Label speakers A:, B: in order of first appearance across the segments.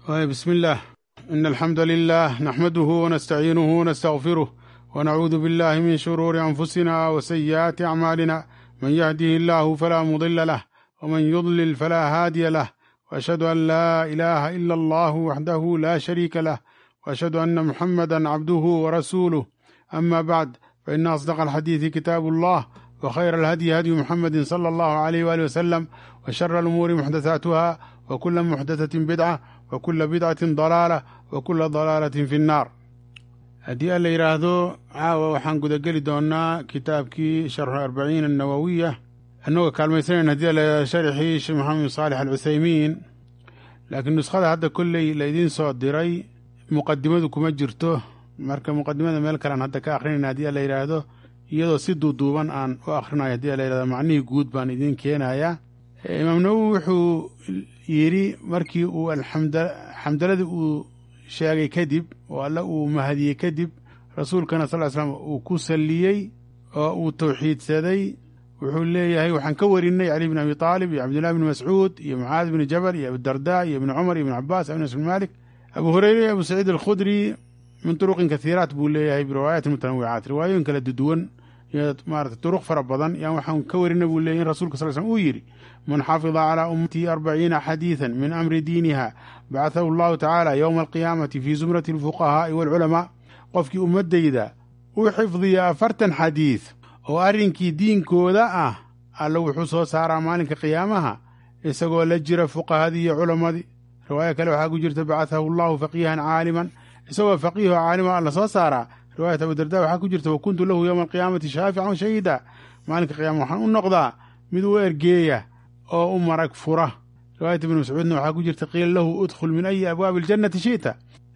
A: بسم الله إن الحمد لله نحمده ونستعينه ونستغفره ونعوذ بالله من شرور أنفسنا وسيئات أعمالنا من يهده الله فلا مضل له ومن يضلل فلا هادي له وأشهد أن لا إله إلا الله وحده لا شريك له وأشهد أن محمدا عبده ورسوله أما بعد فإن أصدق الحديث كتاب الله وخير الهدي هدي محمد صلى الله عليه وآله وسلم وشر الأمور محدثاتها وكل محدثة بدعة وكل بدعة ضلالة وكل ضلالة في النار haddii alla yidhaahdo caawa waxaan gudageli doonnaa kitaabkii sharxu arbaciin annawowiya annagoo kaalmaysanayn haddii alla sharxii sheekh maxamed saalix alcuthaymiin laakiin nuskhada hadda kolley laydiin soo diray muqadimadu kuma jirto marka muqadimada meel kalean hadda ka akhrinayna haddii alla yidhaahdo iyadoo si duuduuban aan u akhrinayo haddii alla yidhahdo macnihii guud baan idiin keenayaa imaam nawowi wuxuu yidhi markii uu alxamdaladii uu sheegay kadib oo alle uu mahadiyey kadib rasuulkana sal ly slam uu ku salliyey oo uu tawxiidsaday wuxuu leeyahay waxaan ka warinay cali bn abi taalib iyo cabdillahi bni mascuud iyo mucaad bni jabal iyo abidarda iyo ibni cumar iyo ibni cabaas anas bn malik abu hureyre iyo abu saciid alkhudri min turuqin kathiiraat buu leeyahay biriwaayaati mutanawicaat riwaayooyin kala duduwan iyo maarata turuq fara badan yaan waxaan ka warinay buu leeyahy in rasulka sal slm uu yidhi man xafida calaa ummatii arbaciina xadiidan min amri diiniha bacathahu allahu tacaala yowma alqiyaamati fii zumrati alfuqahaa'i waalculamaa qofkii ummaddayda u xifdiya afartan xadiid oo arrinkii diinkooda ah alla wuxuu soo saaraa maalinka qiyaamaha isagoo la jira fuqahadii iyo culammadii riwaaya kale waxaa ku jirta bacathahu allahu faqiihan caaliman isagoo faqiiho caalima alla soo saaraa riwaayat abudarda waxaa ku jirta wa kuntu lahu yowma alqiyaamati shaafican shahiida maalinka qiyama waxaan u noqdaa mid u ergeeya oo u marag fura riwaayat ibni mascuudna waxaa ku jirta qiila lahu udkhul min ayi abwaabi aljannati shi'ta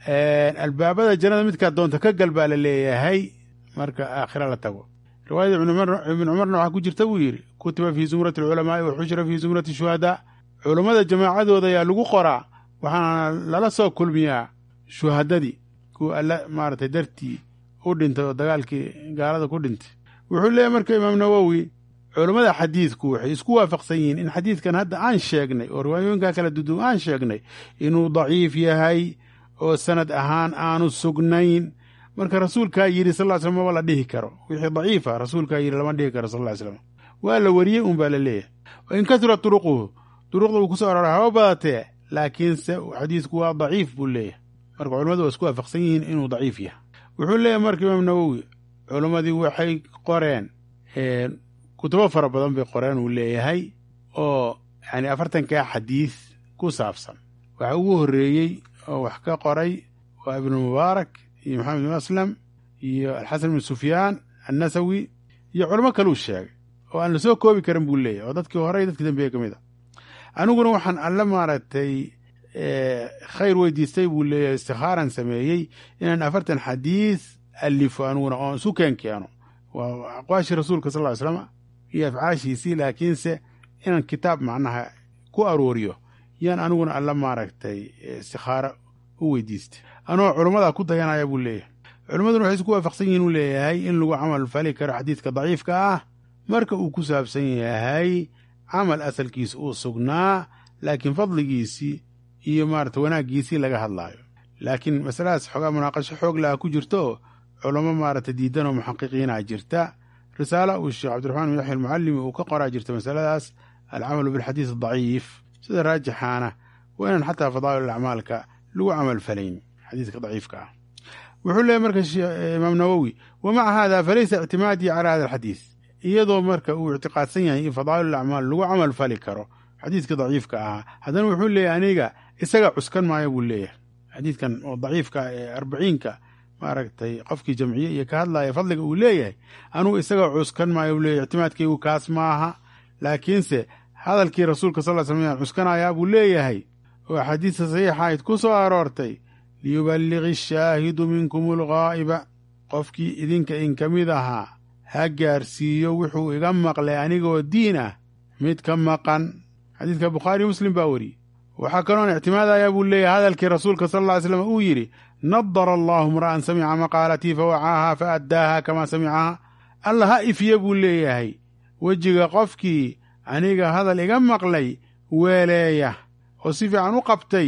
A: albaabada jannada midkaad doonta ka gal baa la leeyahay marka aakhira la tago riwaayada ibni cumarna waxaa ku jirta buu yidhi kutiba fii zumrati alculamaa'i wa xushira fii zumrati shuhadaa culammada jamaacadooda ayaa lagu qoraa waxaana lala soo kulmiyaa shuhadadii kuwa alla maaragtay dartii u dhintay oo dagaalkii gaalada ku dhintay wuxuu leeyahy marka imaam nawowi culammada xadiidku waxay isku waafaqsan yihiin in xadiidkan hadda aan sheegnay oo riwaayooyinkaa kala duduw aan sheegnay inuu daciif yahay oo sanad ahaan aanu sugnayn marka rasuulkaa yidhi sal ly slam maba la dhihi karo wixii daciifa rasuulkaa yidhi lama dhihi karo sal ly slam waa la wariyey un baa la leeyahay wa in kasura turuquhu duruqda uu ku soo aroora haba badatee laakiinse xadiidku waa daciif buu leeyahay marka culamadu waa isku waafaqsan yihiin inuu daciif yahay wuxuu leeyahay marka imaam nawowi culammadii waxay qoreen kutubo fara badan bay qoreen uu leeyahay oo yani afartankaa xadiid ku saabsan waxa ugu horreeyey oo wax ka qoray waa ibnumubaarak iyo maxamed bin aslam iyo alxasan bin sufyaan annasawi iyo culamo kaluu sheegay oo aan la soo koobi karin buu leeyahay oo dadkii hore dadkii dambeeye ka mid a aniguna waxaan alle maaragtay khayr weydiistay buu leeyahay istikhaaran sameeyey inaan afartan xadiid alifo aniguna oon isu keen keeno waa aqwaashii rasuulka sal ly slam iyo afcaashiisii laakiinse inaan kitaab macnaha ku arooriyo yaan aniguna alla maaragtay istikhaaro u weydiistay anoo culummada ku dayanaya buu leeyahay culimmaduna waxay isku waafaqsan yihin uu leeyahay in lagu camal fali karo xadiidka daciifka ah marka uu ku saabsan yahay camal asalkiisa uu sugnaa laakiin fadligiisii iyo maarata wanaaggiisii laga hadlaayo laakiin masaladaas xoogaa munaaqasho xoog laha ku jirto culamo maarata diidan oo muxaqiqiina jirta risaala uu sheekh cabdiraxmaan bin yaxya almucallimi uu ka qoraa jirta masaladaas alcamalu bilxadiis daciif sida raajixaana waa inaan xataa fadaa'il acmaalka lagu camal falayn xadiiska daciifka ah wuxuu leeyahy marka imaam nawowi wa maca hada falaysa ictimaadii calaa hada alxadiis iyadoo marka uu ictiqaadsan yahay in fadaa'il acmaal lagu camal fali karo xadiidka daciifka ahaa haddana wuxuu leeyahy aniga isaga cuskan maayo buu leeyahay xadiidkan oo daciifka ee arbaciinka maaragtay qofkii jamciye iyo ka hadlaya fadliga uu leeyahay anuu isaga cuskan maayo buu leeyahy ictimaadkaygu kaas maaha laakiinse hadalkii rasuulka sal ly slam yaan cuskanayaa buu leeyahay oo axaadiista saxiixa ayd ku soo aroortay liyuballiqi ashaahidu minkum alghaa'iba qofkii idinka in ka mid ahaa ha gaarsiiyo wuxuu iga maqlay anigoo diin ah mid ka maqan xadiidka bukhaariyo muslim baa weriyey waxaa kaloon ictimaadayaa buu leeyahay hadalkii rasuulka sal alla ly slam uu yidhi nadara allaahu imra'an samica maqaalatii fa wacaaha fa addaaha kamaa samicaha alla ha ifiye buu leeyahay wejiga qofkii aniga hadal iga maqlay weeleeya oo si fiican u qabtay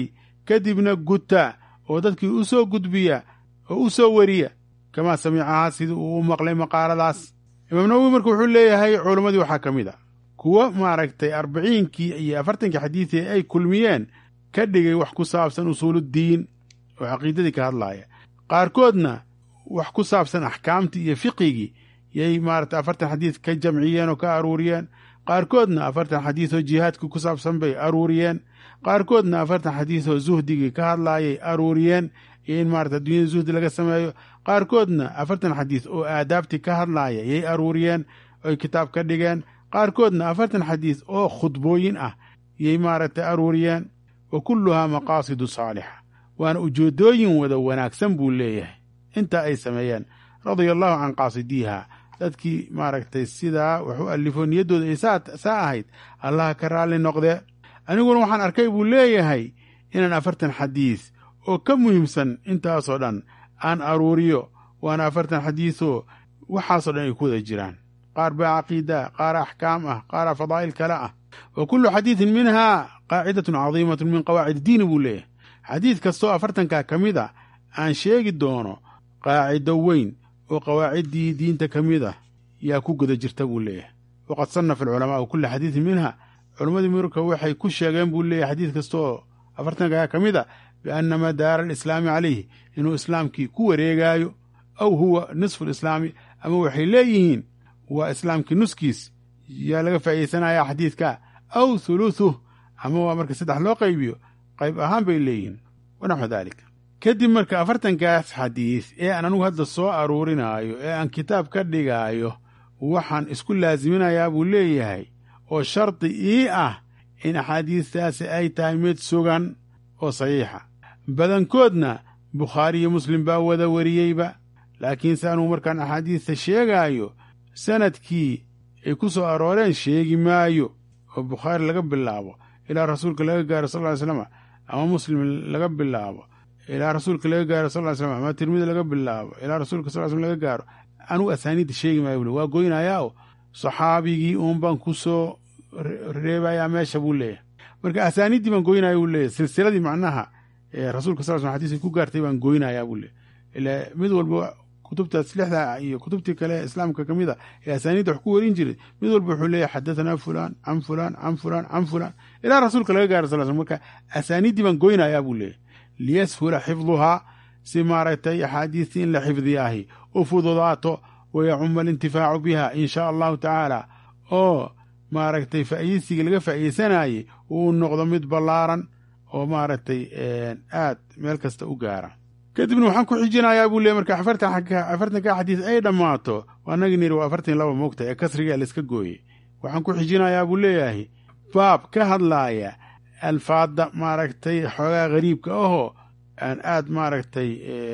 A: kadibna guta oo dadkii u soo gudbiya oo u soo weriya kamaa samicahaa sidii uu u maqlay maqaaladaas imaam nawowi marka wuxuu leeyahay culammadii waxaa ka mid a kuwo maaragtay arbiciinkii iyo afartankii xadiidii ay kulmiyeen ka dhigay wax ku saabsan usuuluddiin oo caqiidadii ka hadlaaya qaarkoodna wax ku saabsan axkaamtii iyo fiqigii yay maaragtay afartan xadiid ka jamciyeen oo ka aruuriyeen qaarkoodna afartan xadiid oo jihaadkii ku saabsan bay aruuriyeen qaarkoodna afartan xadiid oo zuhdigii ka hadlaayay aruuriyeen iyo in maarata adduunyada zuhdi laga sameeyo qaarkoodna afartan xadiid oo aadaabtii ka hadlaaya yay aruuriyeen oy kitaab ka dhigeen qaarkoodna afartan xadiid oo khudbooyin ah yay maaragtay aruuriyeen wa kulluhaa maqaasidu saalixa waana ujeeddooyin wada wanaagsan buu leeyahay intaa ay sameeyeen radia allahu can qaasidiiha dadkii maaragtay sidaa wax u allifo niyaddooda ay saa ahayd allaha ka raalli noqdee aniguna waxaan arkay buu leeyahay inaan afartan xadiid oo ka muhiimsan intaasoo dhan aan aruuriyo waana afartan xadiidoo waxaasoo dhan ay ku wada jiraan qaar baa caqiida qaar axkaam ah qaara fadaa'il kale ah wa kullu xadiidin minhaa qaacidatun cadiimatun min qawaacid iddiini buu leeyahay xadiid kastoo afartankaa ka mid a aan sheegi doono qaacido weyn oo qawaaciddii diinta ka mid ah yaa ku guda jirta buu leeyahay waqad sannafa alculamaau kulla xadiidin minha culammadii marka waxay ku sheegeen buu leeyahay xadiid kastooo afartankaa ka mid a bianna madaara alislaami calayhi inuu islaamkii ku wareegaayo aw huwa nisfu lislaami ama waxay leeyihiin waa islaamkii nuskiis yaa laga faa'iidaysanayaa xadiidka aw thuluthuh ama waa marka saddex loo qaybiyo qayb ahaan bay leeyihiin wanaxwu daalika kadib marka afartankaas xadiid ee aan anugu hadda soo aruurinaayo ee aan kitaab ka dhigaayo waxaan isku laasiminayaa buu leeyahay oo shardi ii ah in axaadiistaasi ay tahay mid sugan oo saxiixa badankoodna bukhaari iyo muslim baa wada wariyeyba laakiinse anugu markaan axaadiista sheegaayo sanadkii ay ku soo arooreen sheegi maayo oo bukhaari laga bilaabo ilaa rasuulka laga gaaro sal ly slam ama muslim laga bilaabo ilaa rasuulka laga gaaro sal ly slam ama tirmidi laga bilaabo ilaa rasuulka sal slam laga gaaro anugu asaaniidda sheegi maayo bule waa goynayaa oo saxaabigii uun baan ku soo reebayaa meesha buu leeyahay marka asaaniiddii baan goynaya buu leeyahy silsiladii macnaha rasuulka sal slam xadiiska ku gaartay baan goynayaa buu leeyahy ilaa mid walba kutubtaas lixda iyo kutubtii kale islaamka ka mid a ee asaaniidda wax ku warin jiray mid walba wuxuu leeyahay xadatanaa fulaan can fulaan can fulaan can fulaan ilaa rasuulka laga gaaro sal slam marka asaaniiddii baan goynayaa buu leeyahy liyashula xifduhaa si maaragtay axaadiistii in la xifdiyaahi u fududaato wayacuma alintifaacu biha in shaa allahu tacaala oo maaragtay faa'iidaysigii laga faa'iidaysanayey uu noqdo mid ballaaran oo maaragtay aad meel kasta u gaara kadibna waxaan ku xijinayaa buu leey marka afartanka xadiis ay dhammaato annagii niri waa afartan laba moogta ee kasriga layska gooyey waxaan ku xijinayaa buu leeyahay baab ka hadlaaya alfaadda maaragtay xoogaa gariibka ahoo aan aad maaragtay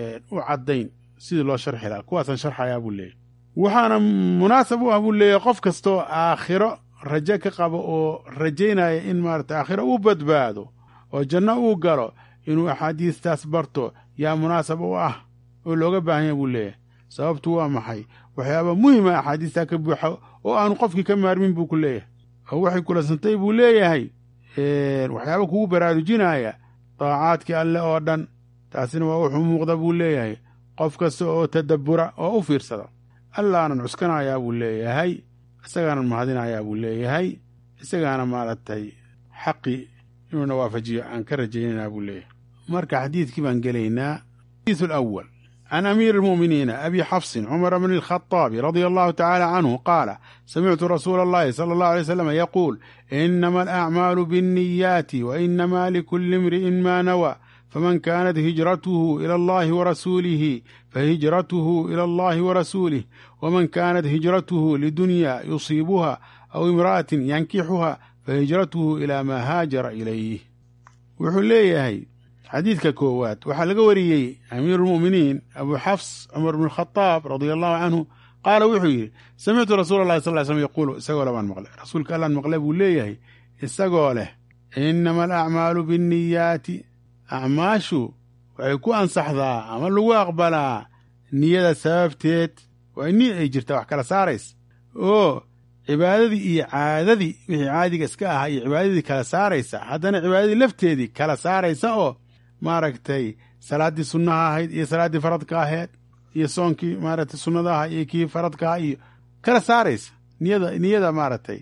A: u caddayn sidii loo sharxi lahaa kuwaasaan sharxayaa buu leeyahy waxaana munaasab u ah buu leeyahy qof kastoo aakhiro raje ka qabo oo rajaynaya in maaragtay aakhiro uu badbaado oo janno uu galo inuu axaadiistaas barto yaa munaasab u ah oo looga baahanya buu leeyahay sababtu waa maxay waxyaaba muhima axaadiistaa ka buuxa oo aanu qofkii ka maarmin buu ku leeyahay oo waxay kulansantay buu leeyahay waxyaaba kugu baraarujinaya daacaadkii alle oo dhan taasina waa wuxuu muuqda buu leeyahay qof kasta oo tadabbura oo u fiirsada allaanan cuskanayaa buu leeyahay isagaanan mahadinayaa buu leeyahay isagaana maaragtay xaqi inuuna waafajiyo aan ka rajaynanaa buu leeyahay marka xadiidkii baan gelaynaa xadiisu alawal can amiiri almu'miniina abi xafsin cumar bni alkhaطaabi radia allahu tacaala canhu qaala samictu rasuula allahi sala allahu alay slam yaquul inama alacmaalu biاnniyaati wa inama likulli imri'in ma nawaa faman kaanat hijratuhu ila allahi warasuulihi fahijratuhu ila allahi warasuulih waman kaanat hijratuhu lidunya yusiibuha aw imra'atin yankixuha fahijratuhu ilaa maa haajara ilayh wuxuu leeyahay xadiidka koowaad waxaa laga wariyey amiiruulmu'miniin abuu xafs cumar bnu khadaab radia allahu canhu qaala wuxuu yidhi samictu rasuula allahi sal ly slm yaquulu isagoo le baan maqlay rasuulka allaan maqle buu leeyahay isagoo leh inama alacmaalu binniyaati acmaashu waxay ku ansaxdaa ama lagu aqbalaa niyada sababteed waa ni ay jirtaa wax kala saarays oo cibaadadii iyo caadadii wixii caadiga iska ahaa iyo cibaadadii kala saaraysa haddana cibaadadii lafteedii kala saaraysa oo maaragtay salaaddii sunnaha ahayd iyo salaaddii faradka ahayd iyo soonkii maaragtay sunnadaha iyo kii faradkaha iyo kala saaraysa niyada niyada maaragtay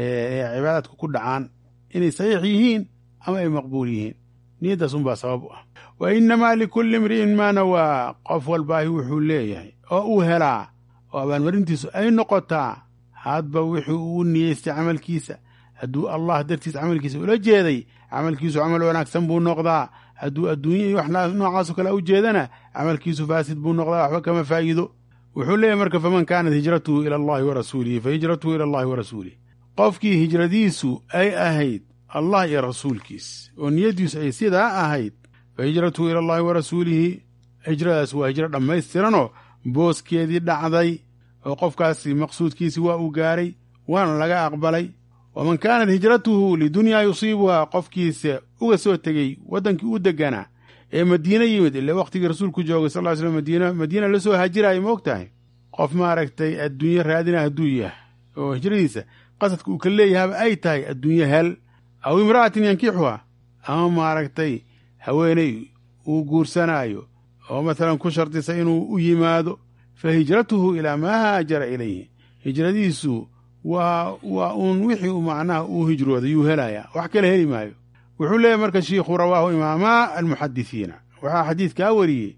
A: ee cibaadaadku ku dhacaan inay saxiix yihiin ama ay maqbuul yihiin niyaddaas unbaa sabab u ah wa innamaa likulli imri'in maa nawaa qof walbaahi wuxuu leeyahay oo uu helaa oo abaalmarintiisu ay noqotaa hadba wuxuu uu niyeystay camalkiisa hadduu allah dartiis camalkiisa ula jeeday camalkiisu camal wanaagsan buu noqdaa hadduu adduunya iyo wax noocaasoo kale u jeedana camalkiisu faasid buu noqdaa waxba kama faa'iido wuxuu leeyahy marka faman kaanat hijratuhu ila allahi wa rasuulihi fa hijratuhu ila allahi wa rasuulih qofkii hijradiisu ay ahayd allah iyo rasuulkiis oo niyaddiisu ay sidaa ahayd fa hijratuhu ila allahi wa rasuulihi hijradaas waa hijro dhammaystiranoo booskeedii dhacday oo qofkaasi maqsuudkiisi waa uu gaaray waana laga aqbalay waman kaanat hijratuhu lidunyaa yusiibuhaa qofkiisa uga soo tegey waddankii u deganaa ee madiine yimid ile wakhtigii rasuulku joogay sal ly slam madiina madiina la soo hajiraayo ma og tahay qof maaragtay adduunye raadina hadduu yahay oo hijradiisa qasadka uu ka leeyahaba ay tahay adduunye hel aw imra'atin yankixuha ama maaragtay haweeney uu guursanaayo oo masalan ku shardisa inuu u yimaado fa hijratuhu ilaa maa haajara ilayhi hijradiisu waa waa uun wixii uu macnaha uu hijrooday yuu helayaa wax kale heli maayo wuxuu leeyahy marka shiikhu rawaahu imaamaa almuxadisiina waxaa xadiidkaa wariyey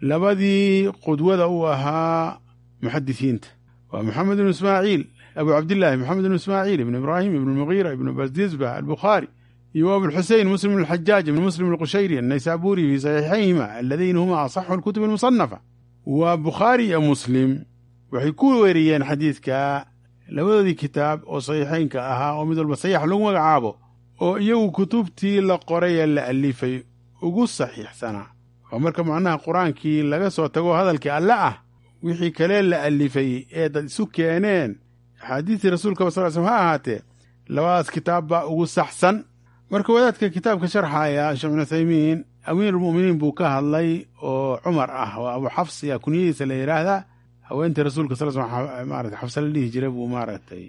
A: labadii qudwada uu ahaa muxadisiinta waa moxamed ibnu ismaaciil abu cabdillaahi moxamed ibnu ismaaciil ibnu ibraahim ibnu mugiira ibnu basdisba albukhaari iyo abulxusein muslim alxajaaj ibnu muslim alqushayri annaysaabuuri fii saxiixayhima alladayna huma asaxu alkutub almusanafa waa bukhaari iyo muslim waxay ku weriyeen xadiidka labadoodii kitaab oo saxiixaynka ahaa oo mid walba saxiix lagu magacaabo oo iyagu kutubtii la qoray ee la alifay ugu saxiixsanaa oo marka macnaha qur-aankii laga soo tago hadalkii alle ah wixii kalee la alifay ee dad isu keeneen axaadiistii rasuulkaba sal slm ha ahaatee labadaas kitaab baa ugu saxsan marka wadaadka kitaabka sharxaya sheekh bin uthaymiin amiirulmu'miniin buu ka hadlay oo cumar ah oo abu xafs yaa kunyadiisa la yidhaahdaa haweentii rasuulka sal sl maarata xafse la dhihi jiray buu maaragtay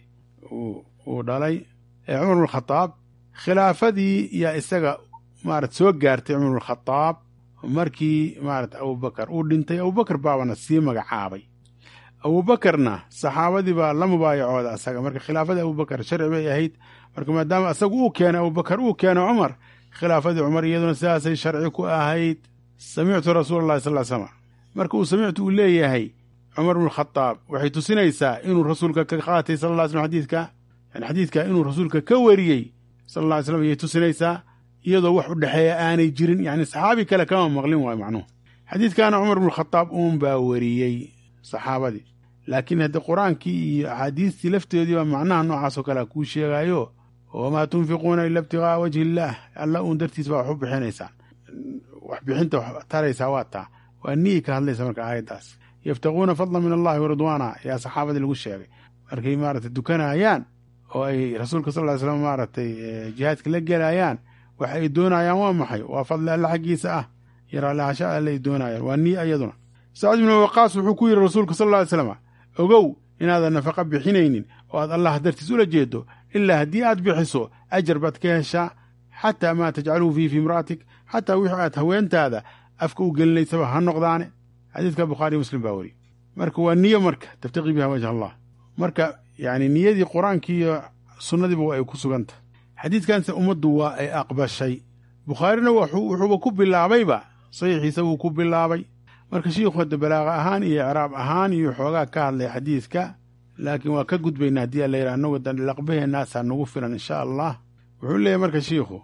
A: uu dhalay cumar bnulkhadaab khilaafadii yaa isaga maarata soo gaartay cumar bnulkhadaab markii maarata abubakar uu dhintay abubakar baabana sii magacaabay abuubakarna saxaabadii baa la mubaayacooda asaga marka khilaafadii abubakar sharci bay ahayd marka maadaama asagu uu keenay abubakar uu keenay cumar khilaafadii cumar iyaduna sidaasay sharci ku ahayd samictu rasuula allahi sal slam marka uu samictu uu leeyahay cumar bnukhadaab waxay tusinaysaa inuu rasuulka ka qaatay sal lla slm xadiidka yani xadiidka inuu rasuulka ka wariyey sal alla ly slam ayay tusinaysaa iyadoo wax u dhexeeya aanay jirin yani saxaabi kale kama maqlin waayo macnuhu xadiidkaana cumar bnukhadaab uun baa wariyey saxaabadii laakiin haddii qur-aankii iyo axaadiistii lafteedii baa macnaha noocaasoo kalea kuu sheegaayo wamaa tunfiquuna ila ibtigaaa wajhi illaah alla uun dartiis baa wax u bixinaysaan wax bixinta wax taraysaa waa taa waa niyay ka hadlaysa marka aayaddaas yabtaguuna fadla min allahi waridwaana yaa saxaabadii lagu sheegay markay maaragtay dukanayaan oo ay rasuulka sal ly slam maaragtay jihaadka la gelayaan waxa ay doonayaan waa maxay waa fadli alle xaggiisa ah iyo raallahasha alle ay doonayaan waa niya iyaduna sacd ibnu waqaas wuxuu ku yidhi rasuulka sal lla ly slam ogow inaadan nafaqa bixinaynin oo aad allah dartiis ula jeedo ilaa haddii aad bixiso ajar baad ka heshaa xataa maa tajcaluhu fii fi imra'atik xataa wixii aad haweentaada afka u gelinaysaba ha noqdaane xadiidka bukhaariy muslim baa weriye marka waa niyo marka tabtaqii biha wajh allah marka yani niyadii qur-aankii iyo sunnadiiba waa ay ku sugan tahay xadiidkanse ummaddu waa ay aqbashay bukhaarina wuxuuba ku bilaabayba saxiixiisa wuu ku bilaabay marka shiikhu hadda balaaqa ahaan iyo icraab ahaan iyo xoogaa ka hadlay xadiidka laakiin waa ka gudbaynaa haddii alla yidhaha anagu laqbaheennaasaa nagu filan insha allah wuxuu leeyahy marka shiikhu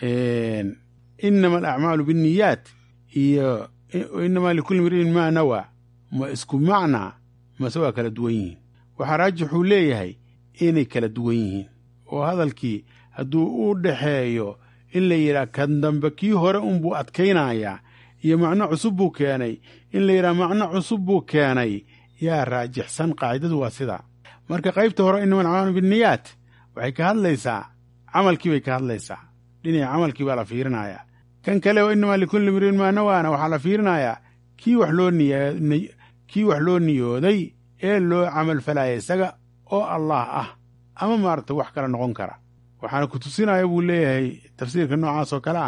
A: inama alacmaalu binniyaat iyo inamaa likulli mri'in maa nawaa ma isku macnaa mase waa kala duwan yihiin waxaa raajixuu leeyahay inay kala duwan yihiin oo hadalkii hadduu u dhexeeyo in la yidhaha kan dambe kii hore unbuu adkaynayaa iyo macno cusub buu keenay in la yidhaha macno cusub buu keenay yaa raajixsan qaacidadu waa sidaa marka qaybta hore inama alcamaalu binniyaat waxay ka hadlaysaa camalkii bay ka hadlaysaa dhinaca camalkii baa la fiirinayaa kan kale oo inamaa likulli mriin maa nawaana waxaa la fiirinayaa kii wax loo niy kii wax loo niyooday ee loo camal falaya isaga oo allah ah ama maaragta wax kale noqon kara waxaana ku tusinaya buu leeyahay tafsiirka noocaas oo kale ah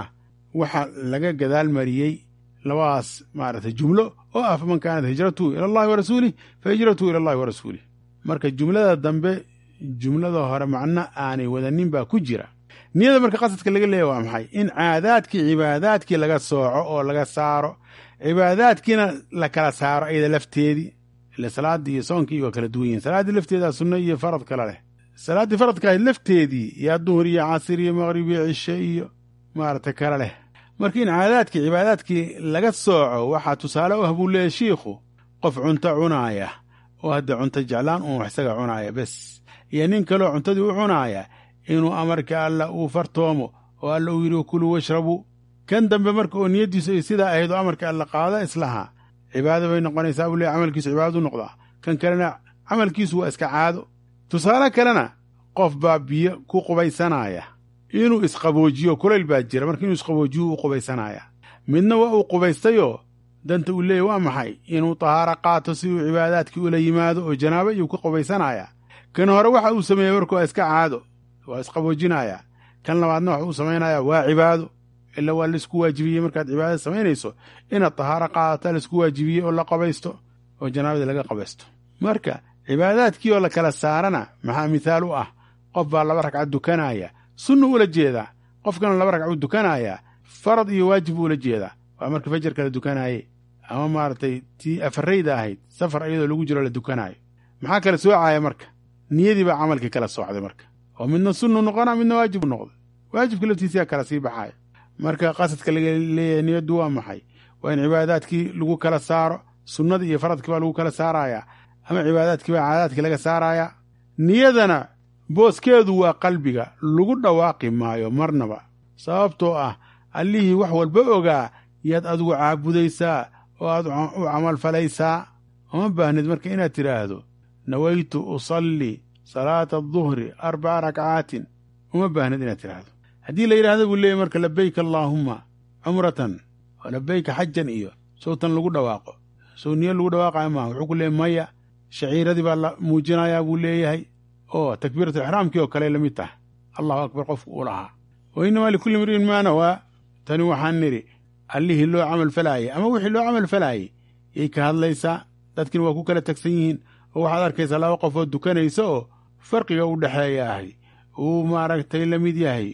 A: waxa laga gadaal mariyey labadaas maaragtay jumlo oo ah faman kaanat hijratuhu ila allahi wa rasuulih fa hijratuhu ila allahi wa rasuulih marka jumlada dambe jumlada hore macno aanay wadanin baa ku jira niyada marka qasadka laga leeya waa maxay in caadaadkii cibaadaadkii laga sooco oo laga saaro cibaadaadkiina la kala saaro ayada lafteedii ile salaaddii iyo soonkii waa kala duwan yihin salaaddii lafteedaa sunno iyo farad kala leh salaaddii faradka ahayd lafteedii yaa duhur iyo casir iyo maqrib iyo cishe iyo maaragtay kala leh marka in caadaadkii cibaadaadkii laga sooco waxaa tusaale u ah buu leeyahy shiikhu qof cunto cunaaya oo hadda cunto jeclaan uun wax isaga cunaaya bes iyo nin kaleo cuntadii u cunaaya inuu amarka alla uu fartoomo oo alla uu yidhi kuluu washrabuu kan dambe marka oo niyaddiisu ay sidaa ahayd oo amarka alla qaada islahaa cibaado bay noqonaysaa buu leeyahy camalkiisu cibaadadu noqdaa kan kalena camalkiisu waa iska caado tusaale kalena qof baa biyo ku qubaysanaya inuu isqaboojiyo kulayl baa jira marka inuu isqaboojiyo u qubaysanaya midna waa uu qubaystayoo danta uu leeyahy waa maxay inuu tahaaro qaato si uu cibaadaadkii ula yimaado oo janaabo iyuu ka qubaysanaya kan hore waxa uu sameeyey marka waa iska caado waa isqaboojinaya kan labaadna waxa uu samaynaya waa cibaado ila waa laisku waajibiyey markaad cibaadada samaynayso inaad tahaaro qaadata laisku waajibiyey oo la qabaysto oo janaabadii laga qabaysto marka cibaadaadkii oo la kala saarana maxaa mithaal u ah qof baa laba ragcad dukanaya sunnu ula jeedaa qofkana laba ragcuu dukanaya farad iyo waajib buu ula jeedaa waa marka fajarka la dukanaaye ama maaragtay tii afarayda ahayd safar iyadoo lagu jiro la dukanaayo maxaa kala soocaya marka niyadii baa camalkii kala soocday marka oo midna sunnu noqona midna waajib u noqday waajibka laftiisiyaa kala sii baxaya marka qasadka laga leeyahay niyaddu waa maxay waa in cibaadaadkii lagu kala saaro sunnada iyo faradkii baa lagu kala saaraya ama cibaadaadkii baa caadaadkii laga saaraya niyadana booskeedu waa qalbiga lagu dhawaaqi maayo marnaba sababtoo ah allihii wax walba ogaa yaad adigu caabudaysaa oo aad u camalfalaysaa uma baahnid marka inaad tidhaahdo nawaytu usallii salaata aduhri arbaca rakcaatin uma baahnid inaad tidhaahdo haddii la yidhahdo buu leeyay marka labayka allaahumma cumratan oo labayka xajan iyo sowtan lagu dhawaaqo sow niyo lagu dhawaaqayo maaha wuxuu ku leeyay maya shaciiradii baa la muujinayaa buu leeyahay oo takbiiratu ixraamkii oo kale la mid tahay allahu akbar qofku uu lahaa wa innamaa likulli mri'in maa nawaa tani waxaan nidhi allihii loo camal falaayey ama wixii loo camal falaayey yay ka hadlaysaa dadkiina waa ku kala tagsan yihiin oo waxaad arkaysaa laba qof oo dukanaysa oo farqiga u dhexeeya ahay uu maaragtay la mid yahay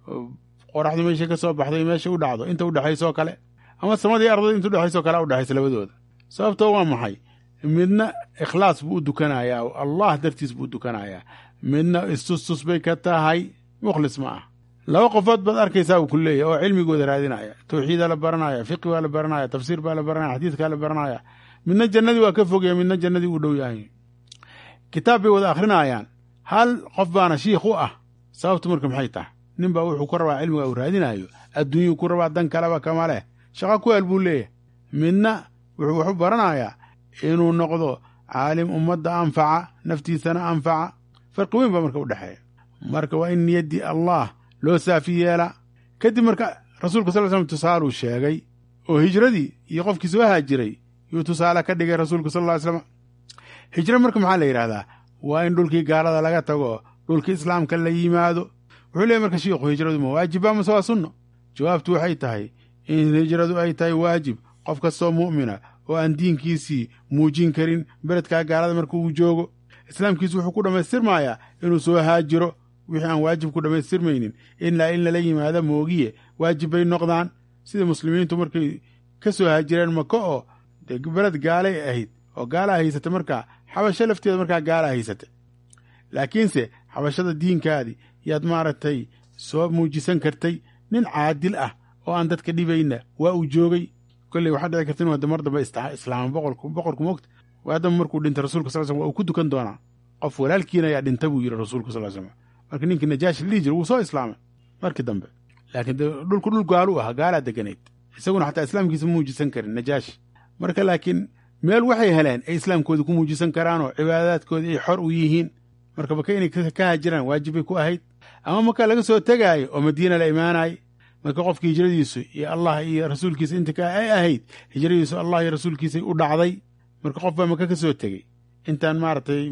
A: qoraxdu meesha ka soo baxday meesha u dhacdo inta udhexaysoo kale ama samadii ardada inta udhexaysoo kale u dhexaysa labadooda sababtoo waa maxay midna ikhlaas buu u dukanayaa oo allah dartiis buu u dukanayaa midna istustus bay ka tahay mukhlis ma ah laba qofood baad arkaysaa uu ku leeyahy oo cilmigooda raadinaya tawxiidaa la baranaya fiqi baa la baranaya tafsiir baa la baranaya xadiidkaa la baranaya midna jannadii waa ka fogaya midna jannadii uu dhow yahay kitaab bay wada akhrinayaan hal qof baana shiikh u ah sababtu marka maxay tahay nin baa wuxuu ku rabaa cilmiga uu raadinayo adduunyuu ku rabaa dan kaleba kama leh shaqa ku hel buu leeyahay midna wuxuu waxu baranayaa inuu noqdo caalim ummadda anfaca naftiisana anfaca farqi weyn baa marka u dhexeeya marka waa in niyaddii allah loo saafi yeelaa kadib marka rasuulka sal slam tusaaluu sheegay oo hijradii iyo qofkii soo haajiray yuu tusaale ka dhigay rasuulku sal ly slam hijro marka maxaa la yidhahdaa waa in dhulkii gaalada laga tago dhulkii islaamka la yimaado wuxuu leeyay marka shiikhu hijradu ma waajiba mase waa sunno jawaabtu waxay tahay in hijradu ay tahay waajib qof kastoo mu'mina oo aan diinkiisii muujin karin beledkaa gaalada marka uu joogo islaamkiisu wuxuu ku dhammaystirmayaa inuu soo haajiro wixii aan waajib ku dhammaystirmaynin ilaa in lala yimaado moogiye waajib bay noqdaan sida muslimiintu markay ka soo haajireen maka oo dee beled gaalay ahayd oo gaalaa haysata markaa xabasho lafteeda markaa gaalaa haysata laakiinse xabashada diinkaadii yaad maaragtay soo muujisan kartay nin caadil ah oo aan dadka dhibayna waa uu joogay kolley waxaa dhici karta inu hadda mar dambe islaama boqorku boqorku moogta waadamba markuu dhintay rasulka sal slm waa uu ku dukan doonaa qof walaalkiina ayaa dhinta buu yidhi rasuulka sal slm marka ninkii najaashi la dhihi jira wuu soo islaamay markii dambe laakiin dhulku dhul gaalu ah gaalaa deganayd isaguna xataa islaamkiisa muujisan karin najaashi marka laakiin meel waxay heleen ay islaamkooda ku muujisan karaanoo cibaadaadkoodii ay xor u yihiin marka maka inay ka haajiraan waajibbay ku ahayd ama maka laga soo tegaayo oo madiina la imaanaay marka qofkii hijradiisu iyo allah iyo rasuulkiisa inta ka ay ahayd hijradiisu allah iyo rasuulkiisay u dhacday marka qof baa maka ka soo tegey intaan maaragtay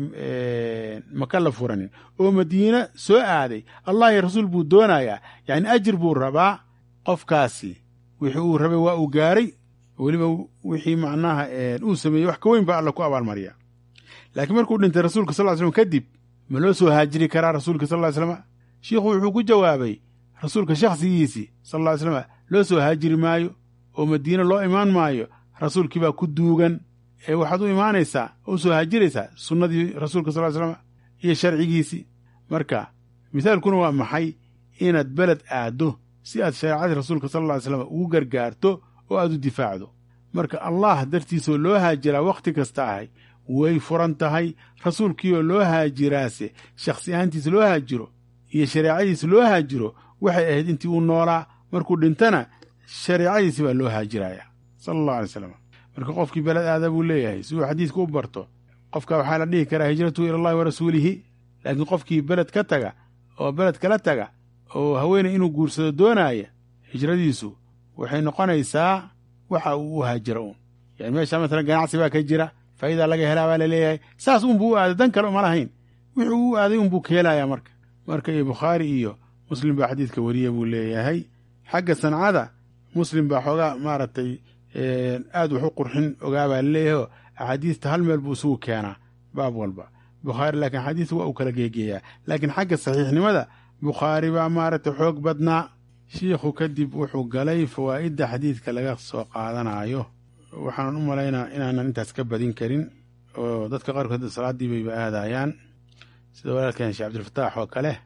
A: maka la furanin oo madiina soo aaday allah iyo rasuul buu doonayaa yacni ajir buu rabaa qofkaasi wixii uu rabay waa uu gaaray weliba wixii macnaha uu sameeyey wax ka weyn baa alla ku abaalmariya laakiin markuu dhintay rasuulka sal ly slm kadib ma loo soo haajiri karaa rasuulka sal ly slm shiikhu wuxuu ku jawaabay rasuulka shakhsigiisii sal ly slm loo soo haajiri maayo oo madiine loo imaan maayo rasuulkii baa ku duugan ee waxaad u imaanaysaa oo u soo haajiraysaa sunnadii rasuulka sal ly slm iyo sharcigiisii marka mithaalkuna waa maxay inaad beled aaddo si aad shareecadii rasuulka sal lla ly slam ugu gargaarto oo aad u difaacdo marka allah dartiisoo loo haajiraa wakhti kasta ahay way furan tahay rasuulkiioo loo haajiraase shakhsi ahaantiisa loo haajiro iyo shareecadiisa loo haajiro waxay ahayd intii uu noolaa markuu dhintana shareecadiisi baa loo haajiraya sala allahu alay slam marka qofkii beled aada buu leeyahay si uu xadiidka u barto qofka waxaa la dhihi karaa hijratuhu ila allahi wa rasuulihi laakiin qofkii beled ka taga oo beled kala taga oo haweeney inuu guursado doonaaya hijradiisu waxay noqonaysaa waxa uu u haajira uun yani meesha masalan ganacsi baa ka jira faa'idaa laga helaa baa laleeyahay saas unbuu u aaday dan kale uma lahayn wuxuu u aaday unbuu ka helayaa marka marka iyo bukhaari iyo muslim baa xadiidka weriya buu leeyahay xagga sancada muslim baa xoogaa maaragtay aad wax u qurxin ogaa baa laleeyahay oo axaadiista hal meel buu isugu keenaa baab walba bukhaari laakiin xadiiska waa uu kala geegeeyaa laakiin xagga saxiixnimada bukhaari baa maaragtay xoog badnaa shiikhu kadib wuxuu galay fawaa'idda xadiidka laga soo qaadanayo waxaanan u malaynaa inaanan intaas ka badin karin oo dadka qaarkood salaaddii bayba aadayaan sida walaalkeen sheekh cabdilfataax oo kale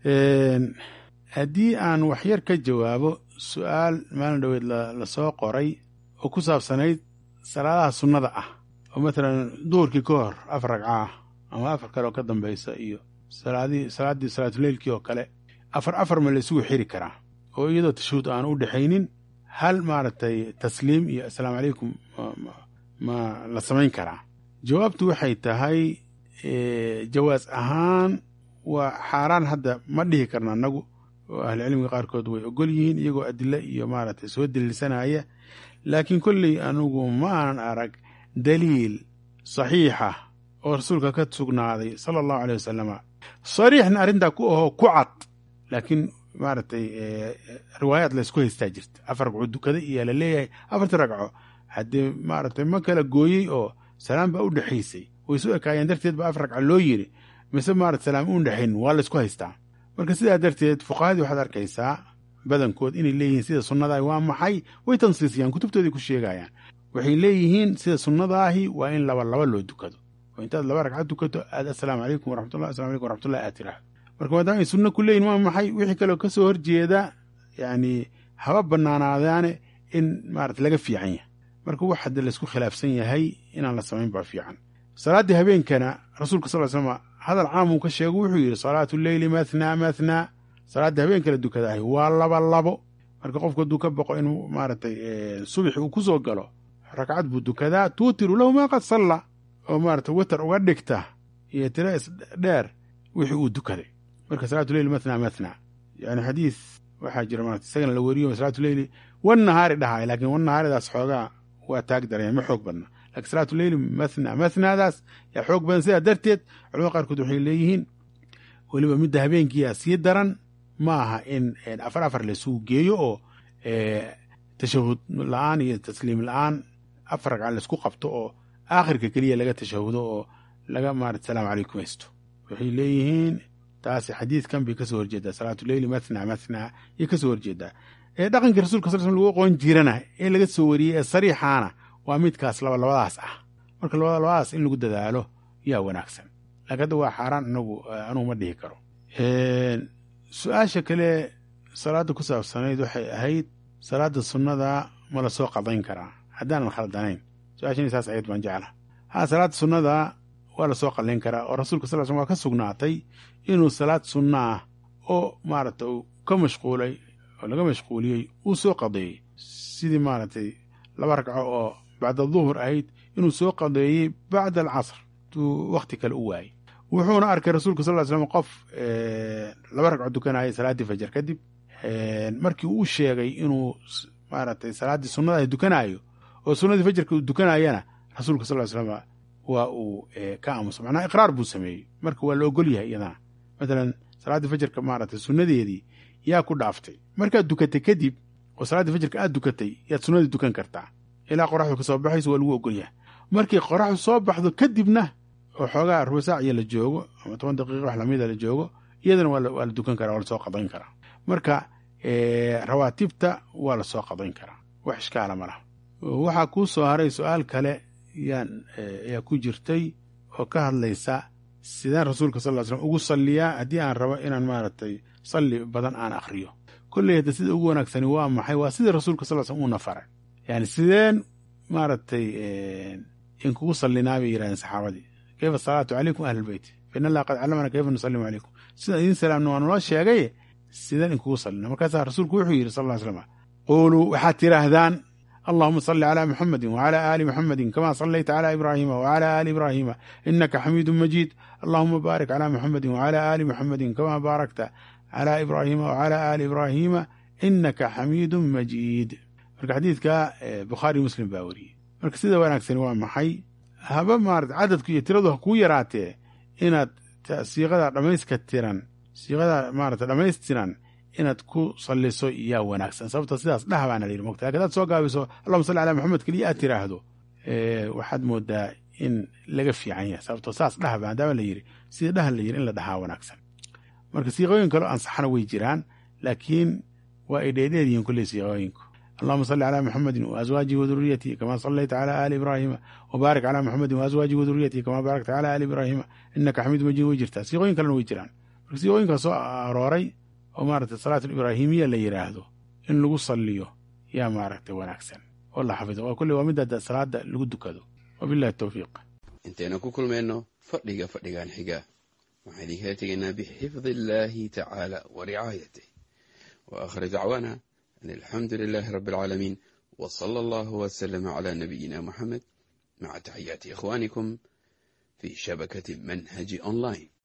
A: haddii aan waxyar ka jawaabo su'aal maalin dhoweed la soo qoray oo ku saabsanayd salaadaha sunnada ah oo matalan duhurkii ka hor afar ragca ah ama afar kale oo ka dambaysa iyo salaadii salaaddii salaatuleylkii oo kale afar afar ma la isugu xiri karaa oo iyadoo tashuhud aan u dhexaynin hal maaragtay tasliim iyo assalaamu calaykum ma la samayn karaa jawaabtu waxay tahay jawaas ahaan waa xaaraan hadda ma dhihi karna annagu oo ahlucilmiga qaarkood way ogol yihiin iyagoo adilo iyo maaragtay soo daliilsanaya laakiin kolley anugu ma aanan arag daliil saxiixa oo rasuulka ka sugnaaday sala allahu aleyh wasalama sariixna arrintaa ku ahoo ku cad laakiin maaragtay riwaayaad laysku haystaa jirta afar ragco dukada iyo la leeyahay afartii ragco haddee maaragtay ma kala gooyey oo salaam baa u dhexaysay way su ekaayeen darteed ba afar ragca loo yiri mise maarata salaam u dhexayn waa laysku haystaa marka sidaa darteed fuqahadii waxaad arkaysaa badankood inay leeyihiin sida sunnadaah waa maxay way tansiisiyaan kutubtoodii ku sheegayaan waxay leeyihiin sida sunnadaahi waa in laba laba loo dukado oo intaad laba ragcad dukato aad assalaamu calaykum waraxmatullah asalamu calaykum waraxmatullah aad tiraahdo marka maadaama ay sunno ku leeyihin waa maxay wixii kaleo ka soo horjeeda yacni haba bannaanaadaane in maarata laga fiican yahay marka wax hadda laysku khilaafsan yahay inaan la samayn baa fiican salaaddii habeenkana rasuulka sal ly slm hadal caamuu ka sheego wuxuu yidhi salaatu leyli mathnaa mathnaa salaaddii habeenka la dukadaahay waa laba labo marka qofku hadduu ka boqo inuu maaragtay subaxi uu ku soo galo ragcad buu dukadaa tuutiru lahu maa qad salla oo maarata witer uga dhigta iyo tira isdheer wixii uu dukaday marka salaatu leyli mathnaa mathnaa yani xadiis waxaa jira maarata isagana la weriyo salaatu leyli wan nahaari dhahaay laakiin wan nahaaridaas xoogaa waa taag daraya ma xoog badna lakiin salaatu leyli mathna mathnaadaas yaa xoog badan sidaa darteed culamada qaarkood waxay leeyihiin weliba midda habeenkiiyaa sii daran ma aha in afar afar laysugu geeyo oo tashahud la-aan iyo tasliim la-aan afar ragca laysku qabto oo aakhirka keliya laga tashahudo oo laga maarata salaamu calaykum haysto waxay leeyihiin taasi xadiidkan bay kasoo horjeedaa salaatu leyli mathna mathna yay kasoo horjeedaa dhaqankii rasulka sal slm lagu aqoon jirana ee laga soo wariyey ee sariixaana waa midkaas laba labadaas ah marka labada labadaas in lagu dadaalo yaa wanaagsan laakiin hadda waa xaaraan inagu anugu ma dhihi karo su-aasha kale salaadda ku saabsanayd waxay ahayd salaadda sunnada ma la soo qadayn karaa haddaanan khaldanayn su-aashan saas ahayd baan jecla ha salaadda sunnada waa la soo qadayn karaa oo rasuulka sal slm waa ka sugnaatay inuu salaad sunna ah oo maaragta uu ka mashquulay oo laga mashquuliyey uu soo qadeeyey sidii maaragtay laba ragco oo bacda duhur ahayd inuu soo qadeeyey bacda alcasr tuu wakhti kale u waayey wuxuuna arkay rasuulka sal ly slam qof laba ragco dukanaya salaaddii fajar kadib markii uu sheegay inuu maaragtay salaaddii sunnadaah dukanaayo oo sunnadii fajarka uu dukanayana rasuulka sal ly slam waa uu ka aamusa macnaha iqraar buu sameeyey marka waa la ogol yahay iyadana matalan salaaddii fajarka maaragtay sunnadeedii yaa ku dhaaftay markaad dukatay kadib oo salaaddii fajirka aad dukatay yaad sunnadii dukan kartaa ilaa qoraxdu ka soo baxayso waa lagu ogolyahay markii qoraxdu soo baxdo kadibna oo xoogaa ruba saac iyo la joogo ama toban daqiiqa wax lamida la joogo iyadana waa la dukan karaa waa lasoo qadayn karaa marka rawaatibta waa lasoo qadayn karaa wax ishkaala ma laha waxaa kuu soo haray su-aal kale yaan ayaa ku jirtay oo ka hadlaysa sideen rasuulka sal ly slm ugu salliyaa haddii aan rabo inaan maaragtay salli badan aan akhriyo kolley hadda sida ugu wanaagsani waa maxay waa sidii rasuulka sal slm uuna faray yani sideen maaragtay in kugu sallinaa bay yidhahdeen saxaabadii kayfa asalaatu calaykum ahla lbeyt fa in allah qad callamana kayfa nusallimu calaykum sidaan idiin salaamna waa naloo sheegay sideen in kugu sallina markaasaa rasuulku wuxuu yidhi sal ly slam quuluu waxaad tidhaahdaan allahuma salli calaa muxamedin wacala aali muxamedin kama sallayta calaa ibraahiima wacala aali ibraahiima inaka xamiidun majiid allahuma baarik calaa muxamedin wacala aali muxamedin kama baarakta calaa ibraahiima wacala aali ibraahiima inaka xamiidun majiid marka xadiidka bukhaari muslim baa weriyey marka sida wanaagsani waa maxay haba maarata cadadku iyo tiradu ha kuu yaraatee inaad siiqada dhamayska tiran siiqada maarata dhammaystiran inaad ku salliso yaa wanaagsan sababto sidaas dhah baana layidhi mogta lakin hadaad soo gaabiso allahuma salli calaa maxamed keliya aad tiraahdo waxaad moodaa in laga fiican yahay sababto saas dhah ba maadaama la yidhi sida dhaha la yidhi in la dhahaa wanaagsan marka siiqooyin kaleo ansaxana way jiraan laakiin waa ay dheedheer yihiin kulley siiqooyinku allahuma salli calaa muxamedin waazwaajihi waduriyatihi kama sallayta calaa aali ibraahiima wabaarik calaa muxamedin waazwaajihi waduriyatihi kama baarakta calaa aali ibraahiima inaka xamiid majiid way jirtaa siiqooyin kalena way jiraan marka siiqooyinkaa soo arooray oo maaragtay salaat alibraahimiya la yidhaahdo in lagu salliyo yaa maaragtay wanaagsan oo la xafido waa kulley waa midda salaada lagu dukado wabillahi towfiiq
B: intaynu ku kulmayno fadhiga fadhigan xiga waxaan idinkala tegaynaa bixifdi illaahi tacaala wa ricaayatih wa aakhir dacwaana an alxamdu lilaahi rabbi alcaalamiin wa sala allahu wasalama calaa nabiyina moxamed maca taxiyaati ikhwaanikum fii shabakati manhaji online